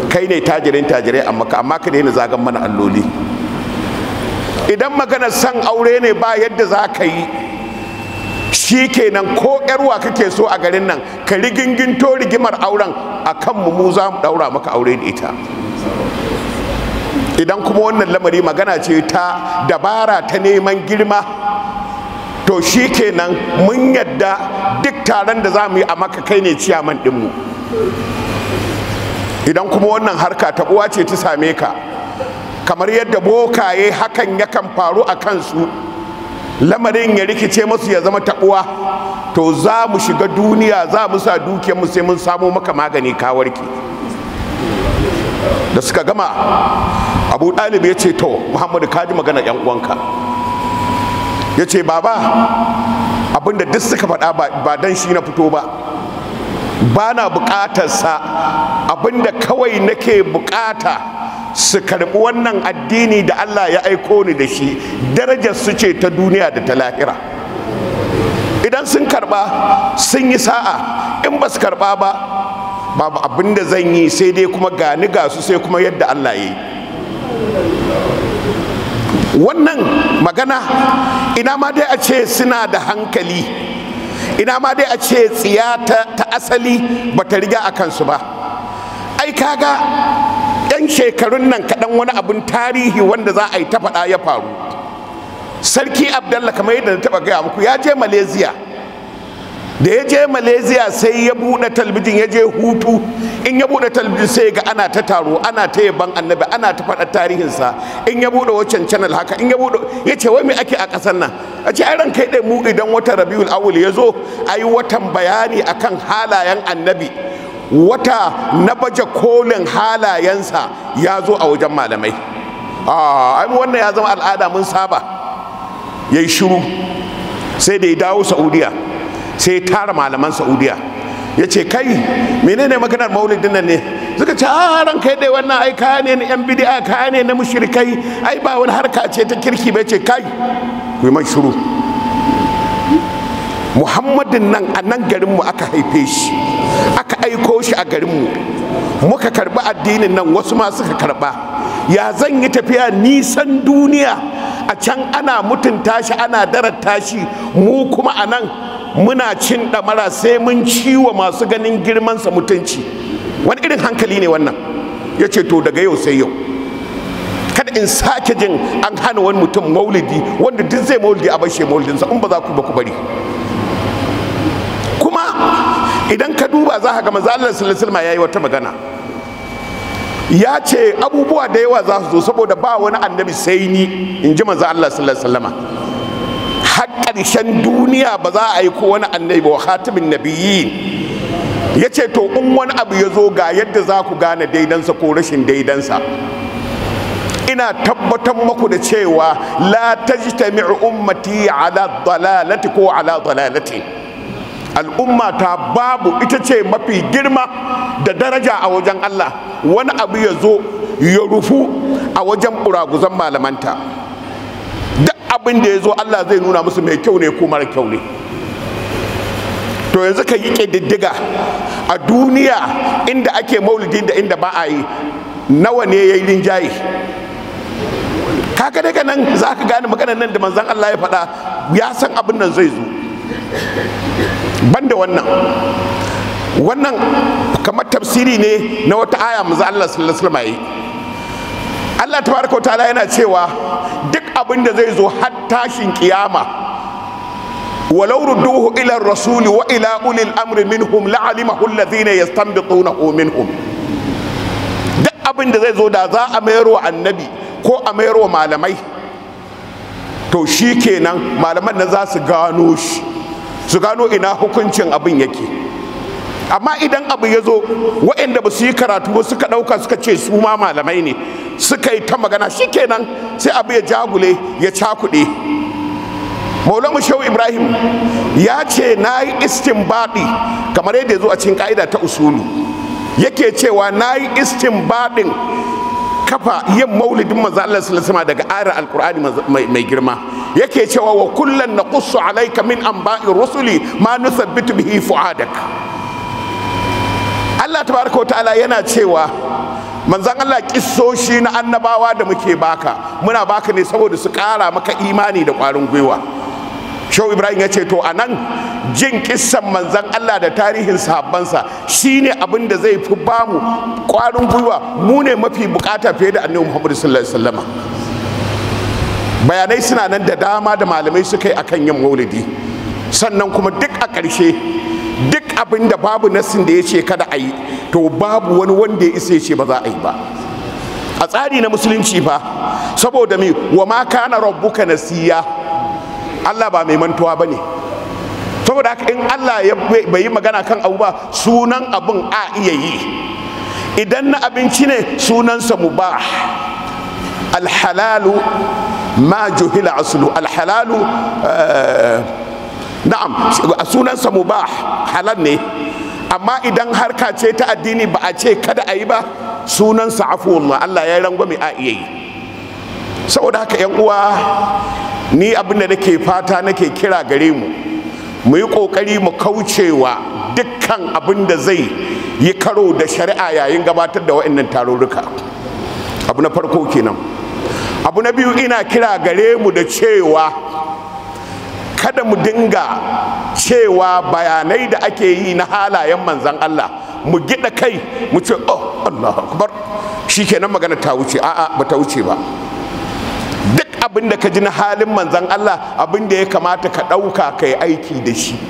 kai ne tajirin tajirai amma ka amma ka daina zagan mana alloli idan maganar san aure ne ba yadda za ka yi shi kenan ko yarwa kake so a garin nan ka riginginto rigimar auren a kanmu mu za mu daura maka aure da ita idan kuma wannan lamari magana ce ta dabara ta neman girma to shi kenan mun yadda duk taron da za mu yi a maka kai ne ciyaman ɗinmu idan kuma wannan harka ta uwa ce ta same ka kamar yadda bokaye hakan yakan faru a kansu lamarin ya rikice masu ya zama taɓuwa to za mu shiga duniya za mu sa dukiyarmu sai mun samo maka magani kawarki da suka gama abu ɗalib ya ce to muhammadu kaji magana yan uwanka ya ce baba abinda duk suka faɗa ba dan shi na fito ba ba na buƙatarsa abinda kawai nake buƙata su karɓi wannan addini da Allah ya aiko ni da shi darajar su ce ta duniya da ta lahira idan sun karɓa sun yi sa'a in ba su karɓa ba babu abin da zan yi sai dai kuma gani ga su sai kuma yadda Allah ya yi wannan magana ina ma dai a ce suna da hankali ina ma dai a ce tsiya ta asali ba ta riga a kansu ba ai kaga yan shekarun nan kaɗan wani abin tarihi wanda za a yi ta faɗa ya faru sarki abdallah kamar yadda na taɓa gaya muku ya je malaysia da ya je malaysia sai ya buɗe talbijin ya je hutu in ya buɗe talbijin sai ga ana ta taro ana ta yaban annabi ana ta faɗa tarihinsa in ya buɗe waccan channel haka in ya buɗe ya ce wai me ake a ƙasar nan a ce ran kai ɗai mu idan wata rabiul awul ya zo a yi watan bayani akan halayen annabi wata na baje kolin halayensa ya zo a wajen malamai a wannan ya zama al'ada mun saba ya yi shiru sai da ya dawo saudiya sai ya tara malaman saudiya ya ce kai menene maganar maulidin nan ne suka ce a ran kai dai wannan ai kaya ne na yan bidi'a kaya ne na mushrikai ai ba wani harka ce ta kirki bai ce kai ku yi man shiru muhammadin nan a nan garinmu aka haife shi aka aiko shi a garinmu muka karbi addinin nan wasu ma suka karba ya zan yi tafiya nisan duniya a can ana mutunta shi ana darata shi mu kuma a nan muna cin ɗamara sai mun ciwa masu ganin girmansa mutunci wani irin hankali ne wannan ya ce to daga yau sai yau kada in sake jin an hana wani mutum maulidi wanda duk zai maulidi a bashe maulidinsa in ba za ku ba ku bari kuma idan ka duba za ka ga manzo Allah sallallahu alaihi yayi wata magana ya ce abubuwa da yawa za su zo saboda ba wani annabi sai ni in ji manzo Allah sallallahu alaihi har ƙarshen duniya ba za a yi ko wani annabi ba khatimin nabiyyin ya ce to in wani abu ya zo ga yadda za ku gane daidansa ko rashin daidansa ina tabbatar maku da cewa la tajtami'u ummati ala dalalati ko ala dalalati al'umma ta babu ita ce mafi girma da daraja a wajen Allah wani abu ya zo ya rufu a wajen buraguzan malamanta duk abin da ya zo Allah zai nuna musu mai kyau ne ko mara kyau ne to yanzu ka yi ƙididdiga a duniya inda ake maulidin da inda ba a yi nawa ne ya yi rinjaye kaga daga nan za ka gane maganar nan da manzan Allah ya faɗa ya san abin nan zai zo banda wannan wannan kamar tafsiri ne na wata aya manzan Allah sallallahu alaihi wasallam Allah tabaraka wa ta'ala yana cewa duk abin da zai zo har tashin kiyama walau rudduhu ila rasuli wa ila ulil amri minhum la'alimahu alladhina yastanbitunahu minhum duk abin da zai zo da za a mayar wa annabi ko a mayar wa malamai to shi kenan malaman nan za su gano shi su gano ina hukuncin abin yake amma idan abu ya zo waɗanda ba su yi karatu ba suka ɗauka suka ce su ma malamai ne suka yi ta magana shi kenan sai abu ya jagule ya cakuɗe maulamu shehu ibrahim ya ce na yi istinbaɗi kamar yadda ya zo a cikin ƙa'ida ta usulu yake cewa na yi istinbaɗin kafa yin maulidin manzo Allah sallallahu alaihi daga ayar alqur'ani mai girma yake cewa wa kullan naqussu alayka min anba'i rusuli ma nuthabbitu bihi fu'adak Allah tabaraka ta'ala yana cewa manzan Allah kissoshi na annabawa da muke baka muna baka ne saboda su kara maka imani da kwarin gwiwa shau ibrahim ya ce to a nan jin kissan manzan Allah da tarihin sahabbansa shine abin da zai fi bamu kwarin gwiwa mu ne mafi bukata fiye da annabi muhammadu sallallahu alaihi wasallama bayanai suna nan da dama da malamai suka yi akan yin maulidi sannan kuma duk a ƙarshe duk abin da babu nassin da ya ce kada a yi to babu wani wanda ya isa ya ce ba za a yi ba a tsari na musulunci fa saboda me wa ma kana rabbuka nasiya Allah ba mai mantuwa bane saboda haka in Allah ya bai yi magana kan abu ba sunan abin a iya yi idan na abinci ne sunansa mubah alhalalu ma juhila aslu alhalalu na'am sunansa mubah halal ne amma idan harka ce ta addini ba a ce kada a yi ba sunansa afuwallah Allah ya rangwame a iya yi saboda haka yan uwa ni abin da nake fata nake kira gare mu mu yi kokari mu kaucewa dukkan abin da zai yi karo da shari'a yayin gabatar da wa'annan tarurruka abu na farko kenan abu na biyu ina kira gare mu da cewa kada mu dinga cewa bayanai da ake yi na halayen manzan Allah mu gida kai mu ce oh Allah akbar shikenan magana ta wuce a'a ba ta wuce ba duk abin da ka ji na halin manzan Allah abin da ya kamata ka ɗauka ka yi aiki da shi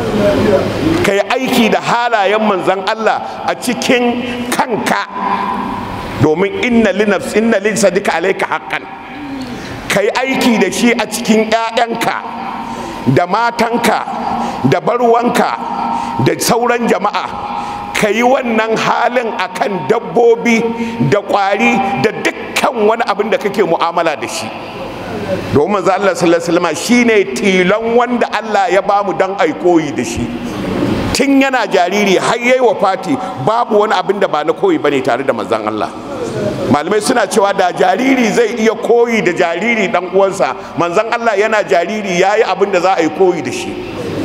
ka yi aiki da halayen manzan Allah a cikin kanka domin inna linafs inna lin sadika alayka haqqan ka yi aiki da shi a cikin 'ya'yanka da matanka da barwanka da sauran jama'a ka yi wannan halin akan dabbobi da ƙwari da dukkan wani abin da kake mu'amala da shi domin manzo Allah sallallahu alaihi wasallam shine tilon wanda Allah ya bamu dan aikoyi da shi tun yana jariri har yayi wafati babu wani abin da ba na koyi bane tare da manzon Allah malamai suna cewa da jariri zai iya koyi da jariri dan uwansa manzon Allah yana jariri yayi abin da za a yi koyi da shi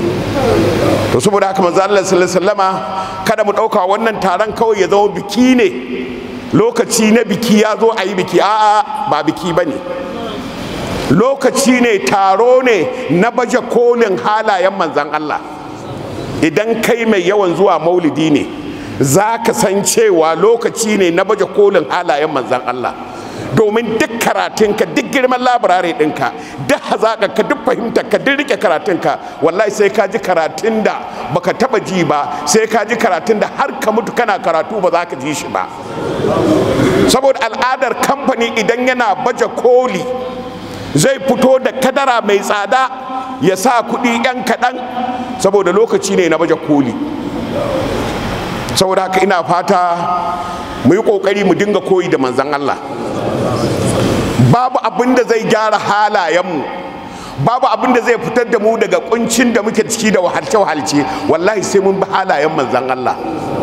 to saboda haka manzo Allah sallallahu alaihi wasallama kada mu dauka wannan taron kawai ya zama biki ne lokaci na biki ya zo a yi biki a'a ba biki bane lokaci ne taro ne na baje kolin halayen manzan Allah idan kai mai yawan zuwa maulidi ne za ka san cewa lokaci ne na baje kolin halayen manzan Allah domin duk karatunka duk girman labarare ɗinka duk hazaƙarka duk fahimtarka duk rike karatunka wallahi sai ka ji karatun da baka taba ji ba sai ka ji karatun da har ka mutu kana karatu ba za ka ji shi ba saboda al'adar kamfani idan yana baje koli zai fito da kadara mai tsada ya sa kuɗi 'yan kaɗan saboda lokaci ne na baje koli saboda haka ina fata mu yi ƙoƙari mu dinga koyi da manzan Allah babu abin da zai gyara halayenmu babu abin da zai fitar da mu daga kuncin da muke ciki da wahalce-wahalce wallahi sai mun bi halayen manzan Allah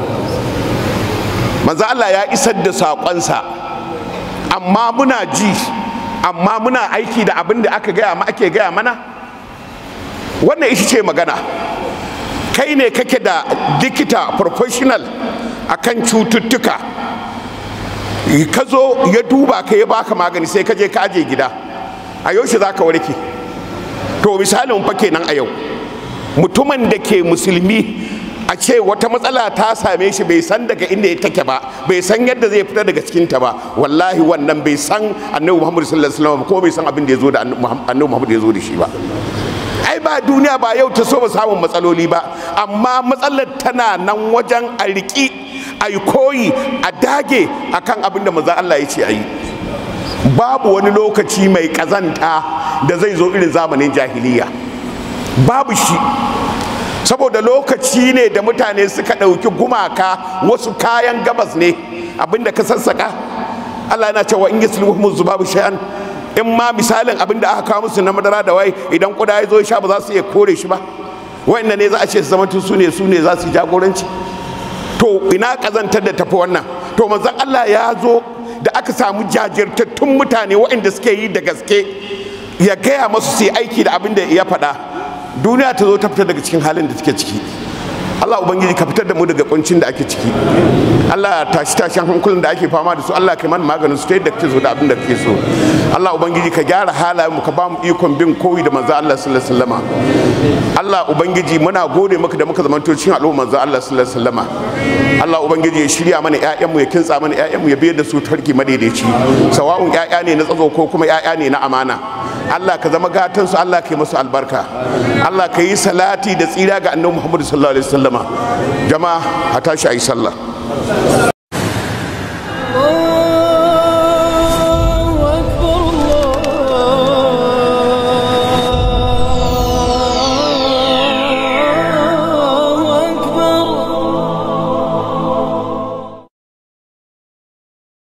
manzan Allah ya isar da saƙonsa amma muna ji amma muna aiki da abin da aka gaya ake gaya mana wannan ita ce magana kai ne kake da likita professional akan cututtuka ka zo ya duba ka ya baka magani sai ka je ka aje gida a yaushe za ka warke to misalin fa kenan a yau mutumin da ke musulmi a ce wata matsala ta same shi bai san daga inda ya take ba bai san yadda zai fita daga cikinta ba wallahi wannan bai san annabi muhammad sallallahu alaihi wasallam ko bai san abin da ya zo da annabi muhammad ya zo da shi ba ai ba duniya ba yau ta so ba samun matsaloli ba amma matsalar tana nan wajen a riƙi a yi koyi a dage akan abin da maza Allah ya ce a yi babu wani lokaci mai ƙazanta da zai zo irin zamanin jahiliya babu shi saboda lokaci ne da mutane suka ɗauki gumaka wasu kayan gabas ne abinda ka sassaka Allah yana cewa in yasluhum zubabu shay'an in ma misalin abin da aka kawo musu na madara da wai idan kuda ya zo sha ba za su iya kore shi ba wa'anda ne za a ce su zama su ne su ne za su jagoranci to ina kazantar da tafi wannan to manzon Allah ya zo da aka samu jajirtattun mutane waɗanda suke yi da gaske ya gaya masu su yi aiki da abin da ya faɗa duniya ta zo ta fita daga cikin halin da take ciki Allah ubangiji ka fitar da mu daga kuncin da ake ciki Allah tashi tashin hankulan da ake fama da su Allah ka mana maganin su ta yadda kake so da abin da kake so Allah ubangiji ka gyara halayen mu ka ba mu ikon bin koyi da manzo Allah sallallahu alaihi wasallama Allah ubangiji muna gode maka da muka zamanto cikin al'umma manzo Allah sallallahu alaihi wasallama Allah ubangiji ya shirya mana ƴaƴan mu ya kintsa mana ƴaƴan mu ya biyar da su tarki madaidaici sawa'un ƴaƴa ne na tsazo ko kuma ƴaƴa ne na amana Allah ka zama gatan su Allah ka yi musu albarka Allah ka yi salati da tsira ga annabi Muhammad sallallahu alaihi wasallama jama'a a tashi ayi sallah